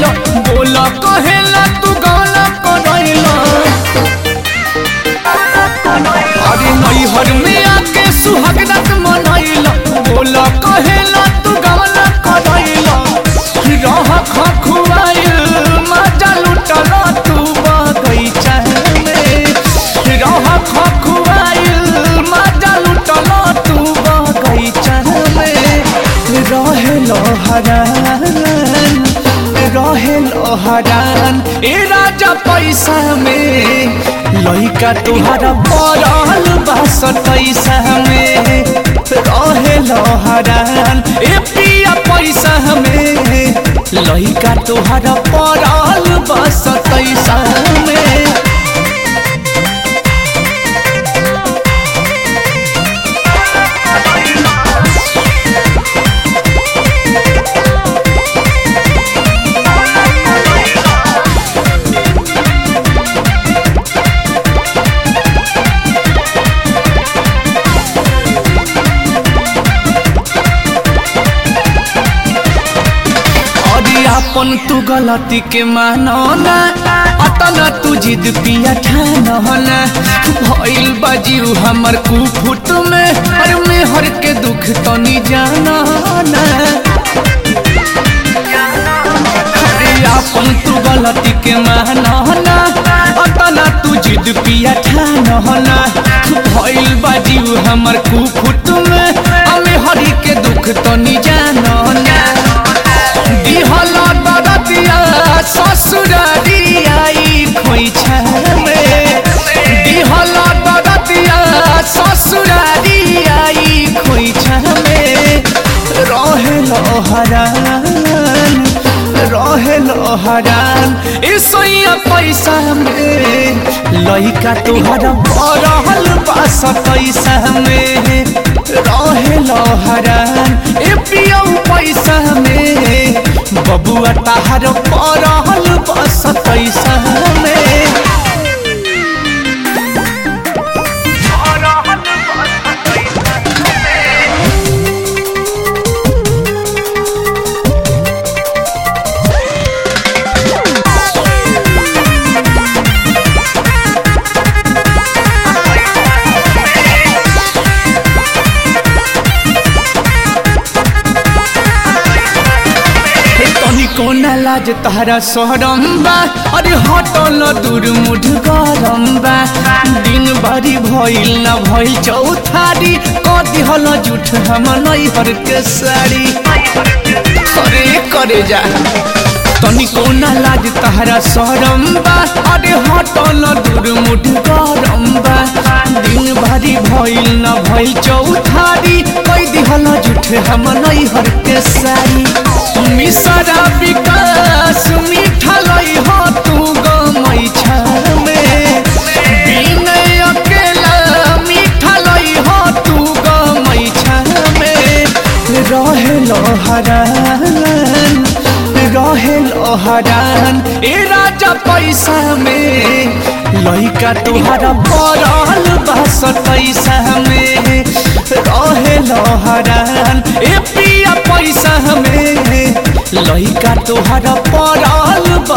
बोला कहेला तू गाना करैला अरे नैहर में आके सुहाग रात मनैला बोला कहेला तू गाना करैला रह खखुआइल मजा लुटल तू बगैचा में रह खखुआइल मजा लुटल तू बगैचा में रहेल हरान रहेल हरान ए राजा पैसा में लइका तुहरा पड़ल बा सतैसा में रहेल हरान ए पिया पैसा में लइका तुहरा पड़ल बा सतैसा में अरे अपन तू गलती के मानो ना अतना तू जिद पिया ठानो ना भइल बाजीव हमर कुफुट में अरे में हर के दुख तो नहीं जाना ना अरे अपन तू गलती के मानो ना अतना तू जिद पिया ठानो ना भइल बाजीव हमर कुफुट में हमें हरी के दुख तो नहीं जानो ना दिहल दरदिया ससुरारी आई खोइछा में दिहल दरदिया ससुरारी आई खोइछा में रहेल हरान रहेल हरान ए सोइया पैसा में लइका तुहरा बरहल बा सतैसा में रहेल हरान ए पियौ पैसा में बबुआ ताहर पड़ल बा सतैसा में तनी कोना लाज तारा सहरम बा अरे हटल दूर मुठ गरम बा दिन भरी भइल न भइल चौथारी कदी हल जुठ हम नैहर के साड़ी अरे करे जा तनी कोना लाज तारा सहरम बा अरे हटल दूर मुठ गरम बा दिन भरी भइल न भइल चौथारी कदी हल जुठ हम नैहर के साड़ी मिसरा विकास मीठा लई हो तू गमई में बिनय अकेला मीठा लई हो तू गमई में रहेल हरान रहेल हरान ए राजा पैसा में लइका तुहरा पड़ल बा सतैसा में रहेल हरान ए पिया पैसा में लइका तुहरा पड़ल बा